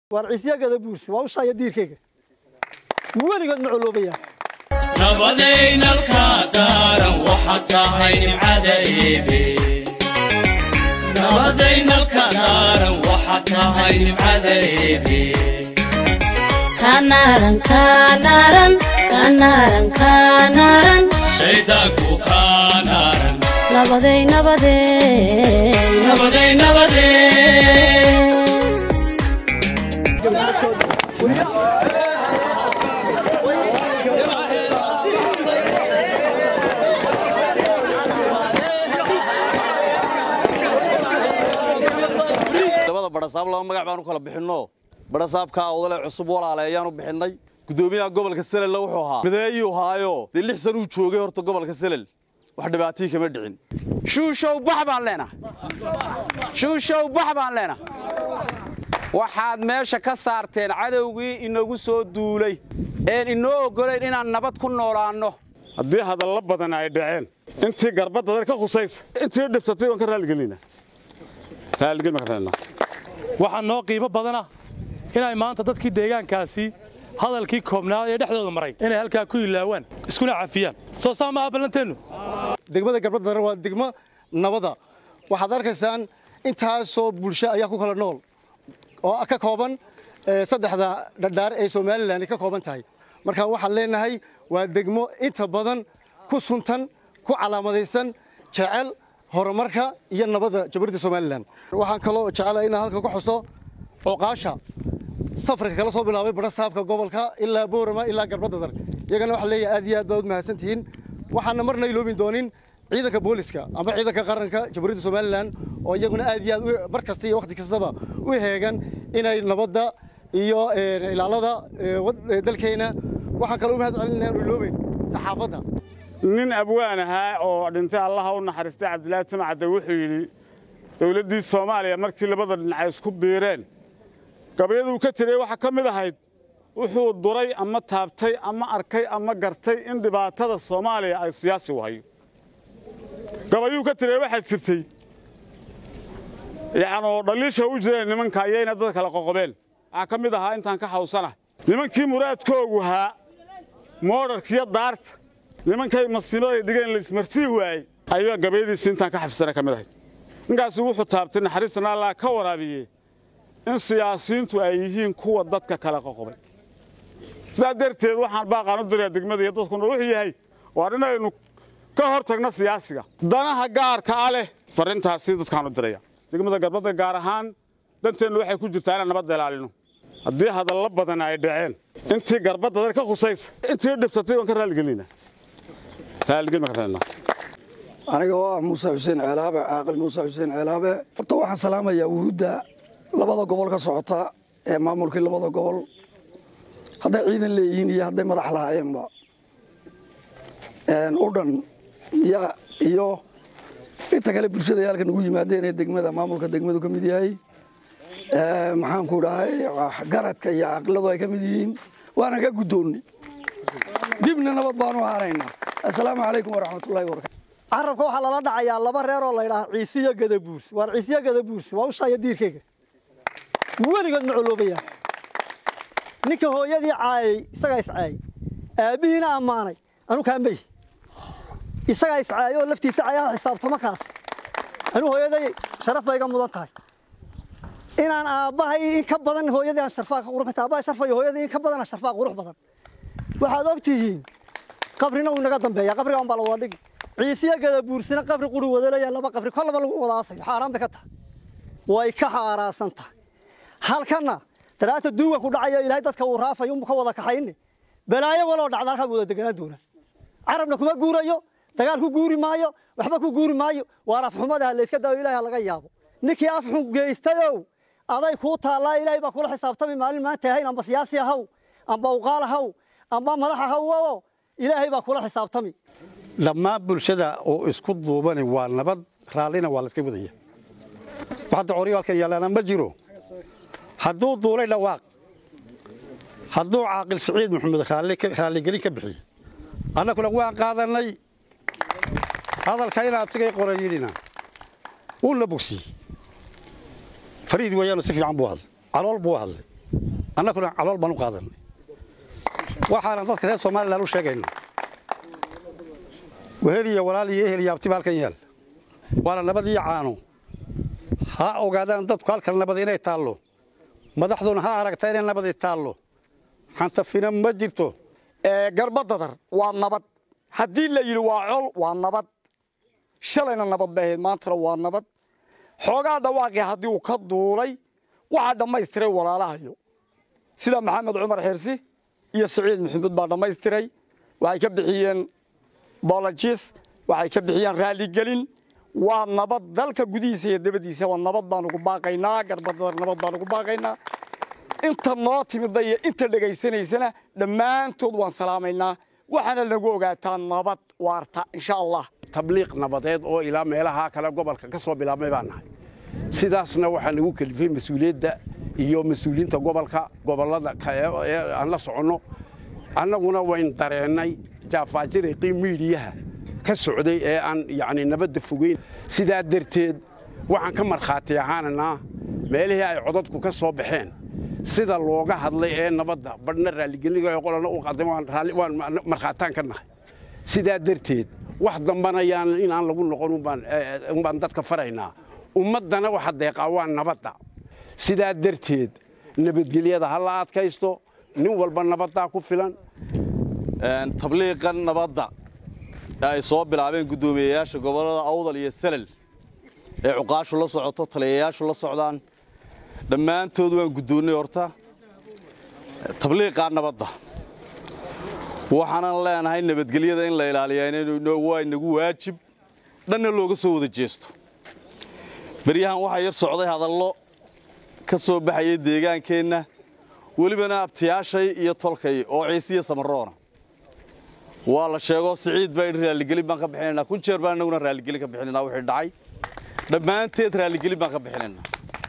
waar ciisyagada buursi waa ushaaya diirkayga weligood ma coloobayaan nabadaynalka daaran waxaad tahay nimcada eebe nabadaynalka daaran waxaad tahay nimcada eebe kanaran kanaran kanaran kanaran shaydaanku kaanaaran nabaday nabaday nabaday nabadee labada badhasaab laba magac baan u kala bixinno badhasaabka odale cusub walaale ayaan u bixinnay guddoomiyaha gobolka selella wuxuu ahaa mideeyuu haayo dee lix san uu joogay horta gobolka selel wax dhibaatii kama dhicin shuushow bax baan leenahay shuushow bax baan leenahay waxaad meesha ka saarteen cadowgii inagu soo duulay een inoo oggolayn inaan nabad ku noolaanno haddii hadallo badan ay dhaceen intii garbadda dar ka khusaysa intii dhibsatay waan ka raaligelinaa raaligel ma ka raadinaa waxaa noo qiimo badana inay maanta dadkii deegaankaasi hadalkii koobnaad ee dhexdooda maray inay halkaa ku ilaawaan iskuna cafiyaan soo saa maaha ballanteennu degmada garbadda waa degmo nabada waxaad arkaysaan intaasoo bulsho ayaa ku kala nool oo ka kooban saddexda dhadhaar ee somalilan ay ka kooban tahay marka waxaan leenahay waa degmo inta badan ku suntan ku calaamadaysan jecel horumarka iyo nabadda jamhuuriyadda somalilan waxaan kaloo jecelahay inaan halkan ku xuso cuqaasha safarka kala soo bilaabay badhasaabka gobolka ilaa boorama ilaa garbadda dar iyagana waxaan leeyahay aad iyo aad baad u mahadsan tihiin waxaana marna iloobin doonin ciidanka booliska ama ciidanka qaranka jamhuuriyadda somalilan oo iyaguna aad iyo aad mar kasta iyo wakhti kastaba u heegan inay nabadda iyo ilaalada dalkeena waxaan kaloo u mahad celinaya aanu iloobeyn saxaafadda nin abwaan ahaa oo dhintay allaha u naxariistay cabdilaahi timacadde wuxuu yidhi dowladdii soomaaliya markii labada dhinacay isku biireen gabayaduu ka tiriyey waxaa ka mid ahayd wuxuu duray ama taabtay ama arkay ama gartay in dhibaatada soomaaliya ay siyaasi u hayo gabayuu ka tiriyey waxaa jirtay yacnoo dhaliisha u jireen nimanka ayayna dad kala qoqobeen waxaa ka mid ahaa intaan ka xawsana nimankii muraadkoogu haa moodharkiyo daarta nimankay masiimaday dhigeen laismartii waayey ayaa gabayadiisi intaan ka xafisana ka mid ahayd ninkaasi wuxuu taabtay naxariistana allah ka waraabiye in siyaasiyiintu ay yihiin kuwa dadka kala qoqobay sidaa darteed waxaan baaqaan u dirayaa degmada iyo dadkuna wuxuu yahay waa inaynu ka hor tagno siyaasiga danaha gaarka a leh farrintaasi dadkaan u diraya degmada garbadda gaar ahaan danteennu waxay ku jirtaa inaan nabadda ilaalino haddii hadallo badan ay dhaceen intii garbadda dar ka khusaysa intii dhibsatay waan ka raaligelinaa raaligel ma ka raadinaa aniga oo ah muuse xuseen ceelaabe caaqil muuse xuseen ceelaabe horta waxaan salaamayaa wuhuudda labada gobol ka socota ee maamulkii labada gobol hadday ciidan leeyihiin iyo hadday madax lahaayeenba u dhan iyo inta kale bulshada ay halkan ugu yimaadeen ee degmada maamulka degmadu ka mid yahay maxaanku dhahay garadka iyo caqiladu ay ka mid yihiin waana ka guddoonnay dibna nabad baanu ahaanaynaa assalaamu calaykum waraxmatullahi wabarakatu carabka waxaa lala dhacayaa laba reer oo la ydhaha ciisiyo gada buursi waar ciisiyo gada buursi waa ushaaya diirkayga weligood ma coloobayaan ninka hooyadii caayay isagaa iscaayay aabbihiina ammaanay anu kaambey isagaa iscaayay oo laftiisa caayaha xisaabtamo kaas anuu hooyaday sharaf bay iga mudan tahay inaan aabbahay in ka badan hooyadii aan sharfaa ka qurux aabbahay sharfayo hooyadii in ka badan aan sharfaa qurux badan waxaad og tihiin qabrina wuu inaga dambeeya qabriga un baa la wada dhigi ciisiyo gada buursina qabri quri wada leeyahay laba qabri kollaba lagu wada aasayo xaaraan bay ka tahay way ka xaaraansan tahay halkanna daraata duuga ku dhacayo ilaahay dadka uu raafayo unbu ka wada kaxayne balaayo waloo dhacda halkaa wada deganaan doonaa carabna kuma guurayo dagaal ku guuri maayo waxba ku guuri maayo waar afxumada layska daayo ilaahay laga yaabo ninkii afxun geystayow aday kuu taallaa ilaahay baa kula xisaabtami maalin maanta ahayn amba siyaasi ahaw amba uqaal ahaw amba madax ahaw ilaahay baa kula xisaabtami dhammaan bulshada oo isku duubani waa nabad raallina waa layska wadaya waxadda coryo halkan yaalaana ma jiro hadduu duulay dhawaaq hadduu caaqil siciid maxamed raalligelin ka bixiye annaguna waan qaadannay hadalka in abtigay qoran yidhina wuuna bogsiyey fariid weeyaanu si fiican buu hadlay calool buu hadlay annaguna calool baan u qaadanay waxaana dadka reer somalilan u sheegaynaa wehel iyo walaal iyo ehel iyo abtiba halkan yaal waana nabad iyo caano ha ogaadaan dadku halkan nabad inay taallo madaxduna ha aragta inay nabadi taallo xantafina ma jirto garbadadar waa nabad haddii la yidhi waa col waa nabad shalayna nabad bay ahayd maantana waa nabad xoogaa dhawaaqii haddii uu ka duulay waxaa dhammaystiray walaalahayo sida maxamed cumar xirsi iyo siciid maxamuud baa dhammaystiray waxay ka bixiyeen bolojis waxay ka bixiyeen raaligelin waa nabad dalka gudihiisa iyo dabadiisaba nabad baan ugu baaqaynaa garbadadar nabad baan ugu baaqaynaa inta noo timida iyo inta dhegaysanaysana dhammaantood waan salaamaynaa waxaana lagu ogaataa nabad waarta insha allah tabliiq nabadeed oo ilaa meelaha kale gobolka ka soo bilaabmay baan nahay sidaasna waxaa nagu kelifay mas-uuliyadda iyo mas-uuliyiinta gobolka gobollada ee aan la soconno annaguna wayn dareennay jaafaajiriqii miidhiyaha ka socday ee aan yacni nabadda fogeyn sidaa darteed waxaan ka markhaati ahaananaa meelihii ay codadku ka soo baxeen sida looga hadlay ee nabadda badhna raalligeliniga qolana u qaday waan markhaataan ka nahay sidaa darteed wax dambana yaan inaan lagu noqon umbaan dadka faraynaa ummaddana waxa deeqaa waa nabadda sidaa darteed nabadgelyada ha la adkaysto nin walba nabaddaa ku filan tabliiqan nabadda ee ay soo bilaabeen guddoomiyeyaasha gobollada awdal iyo salel ee cuqaashu la socoto taliyayaashu la socdaan dhammaantood waan guddoonnay horta tabliiqaa nabadda waxaanan leenahay nabadgelyada in la ilaaliyaa waa inagu waajib dhanna looga soo wada jeesto beryahan waxaa yar socday hadallo ka soo baxayay deegaankeenna welibana abtiyaashay iyo tolkay oo ciisiya samaroona waa la sheegoo siciid baa idhi raalligelin baan ka bixinaynaa kun jeer baan innaguna raalligelin ka bixinaynaa wixii dhacay dhammaanteed raalligelin baan ka bixinaynaa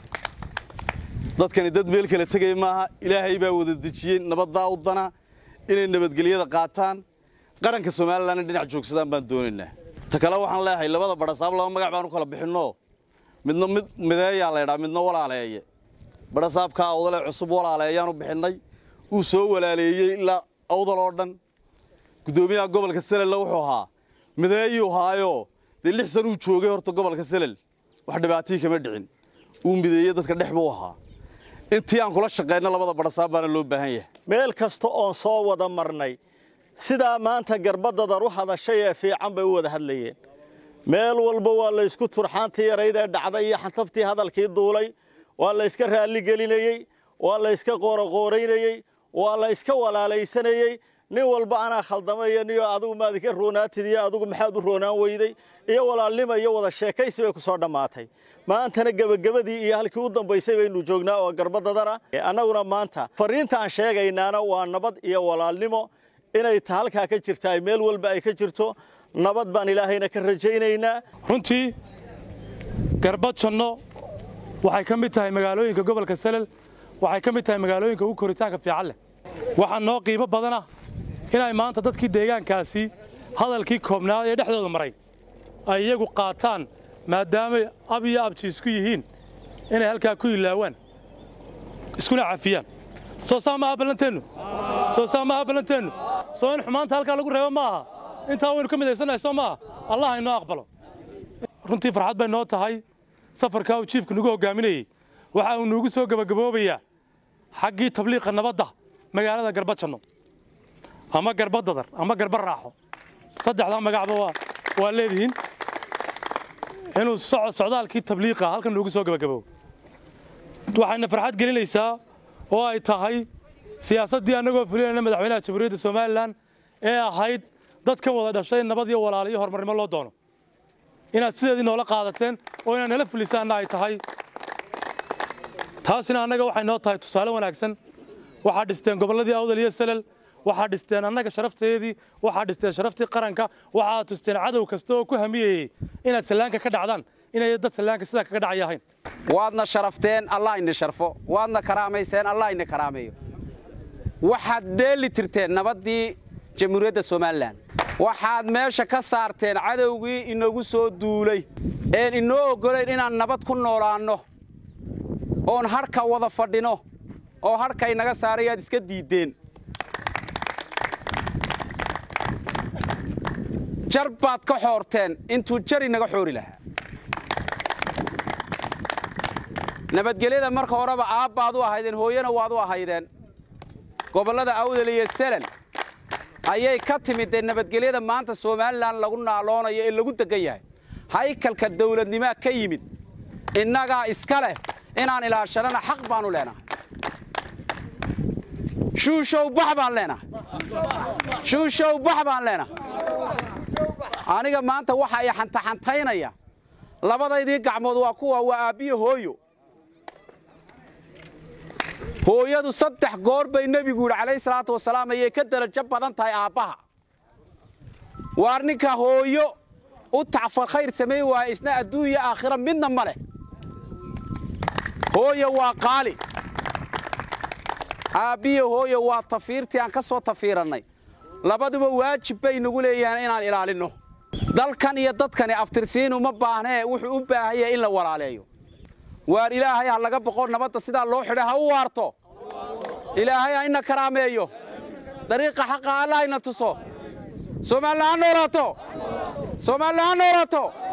dadkani dad meel kala tegaya maaha ilaahay baa wada dejiyey nabaddaa u dana inay nabadgelyada qaataan qaranka somalilanna dhinac joogsadaan baan doonaynaa ta kale waxaan leeyahay labada badhasaab laba magac baan u kala bixinno midna mid mideeyaa laydhaa midna walaaleeye badhasaabkaa awdale cusub walaaleeyaan u bixinnay uu soo walaaleeyey ilaa awdal oo dhan guddoomiyaha gobolka selella wuxuu ahaa mideeyuu haayoo dee lix san uu joogay horta gobolka selel wax dhibaatii kama dhicin uu mideeye dadka dhex buu ahaa intii aan kula shaqayno labada badhasaab baana loo baahan yahay meel kasta oon soo wada marnay sidaa maanta garbadadar u hadashay ee fiican bay u wada hadlayeen meel walba waa laysku turxaantii yarayd ee dhacday iyo xantaftii hadalkii duulay waa layska raalligelinayey waa layska qooroqooraynayey waa layska walaalaysanayey nin walba anaa khaldamaya niyo adigu maad ika roonaatid iyo adigu maxaad u roonaan weyday iyo walaalnimo iyo wada sheekaysi bay ku soo dhammaatay maantana gebagabadii iyo halkii u dambaysay baynu joognaa oo garbadadana annaguna maanta fariinta aan sheegaynaana waa nabad iyo walaalnimo inay ta halkaa ka jirta ay meel walba ay ka jirto nabad baan ilaahayna ka rajaynaynaa runtii garbad janno waxay ka mid tahay magaalooyinka gobolka salel waxay ka mid tahay magaalooyinka ugu koritaanka fiican leh waxaa noo qiimo badana inay maanta dadkii deegaankaasi hadalkii koobnaad ee dhexdooda maray ay iyagu qaataan maadaamay ab iyo abji isku yihiin inay halkaa ku ilaawaan iskuna cafiyaan soo saa maaha ballanteennu soo saa maaha ballanteennu soo in xumaanta halkaa lagu reebo ma aha intaa waynu ka midaysannahay soo maaha allah inoo aqbalo runtii farxad bay noo tahay safarkaa uu jiifku nagu hoggaaminayey waxa uu nuugu soo gebagaboobayaa xaggii tabliiqa nabadda magaalada garbajanno ama garbadadar ama garba raaxo saddexdaa magacba waa waa leedihiin inuu soco socdaalkii tabliiqa halkan nuugu soo gebagaboobo waxayna farxad gelinaysaa oo ay tahay siyaasaddii annagoo fulinayna madaxweynaha jamhuuriyadda somalilan ee ahayd dadkan wada dhashay nabad iyo walaal iyo horumarnimo loo doono inaad sideedii noola qaadateen oo inaad nala fulisaanna ay tahay taasina annaga waxay noo tahay tusaale wanaagsan waxaa dhisteen gobolladii awdal iyo salel waxaa dhisteen annaga sharafteedii waxaa dhisteen sharaftii qaranka waxaa tusteen cadow kasta oo ku hamiyeyey inaad sallaanka ka dhacdaan inay dad sallaanka sidaa kaga dhacaya ahayn waadna sharafteen allah ina sharfo waadna karaamayseen allah ina karaameeyo waxaad dheeli tirteen nabaddii jamhuuriyadda somalilan waxaad meesha ka saarteen cadowgii inagu soo duulay een inoo oggolayn inaan nabad ku noolaanno oon harhka wada fadhino oo hadhkay naga saaray aad iska diiddeen jar baad ka xoorteen intuu jari naga xoori lahaa nabadgelyada marka horeba aabbaad u ahaydeen hooyana waad u ahaydeen gobollada awdal iyo selen ayay ka timid dee nabadgelyada maanta somalilan lagu naaloonayo ee lagu degan yahay haykalka dawladnimaa ka yimid innagaa iska leh inaan ilaashannana xaq baannu leenahay shuushow bax baan leenahay shuushow bax baan leenahay aniga maanta waxa i xantaxantaynaya labadaydii gacmood waa kuwa waa aabbiyo hooyo hooyadu saddex goor bay nebigu yidhi calayhi salaatu wasalaam ayay ka darajo badan tahay aabbaha waar ninka hooyo u tacfar khayr samayn waaya isna adduun iyo aakhira midna ma leh hooyo waa qaali aabbiyo hooyo waa tafiirtii aan ka soo tafiirannay labaduba waajib bay nagu leeyahaan inaan ilaalinno dalkan iyo dadkani aftirsiin uma baahnee wuxuu u baahan yahay in la walaaleeyo waar ilaahay ha laga boqo nabadda sidaa loo xidha ha u waarto ilaahay ha ina karaameeyo dariiqa xaqa alla hayna tuso soomaalila ha noolaato soomaalila ha noolaato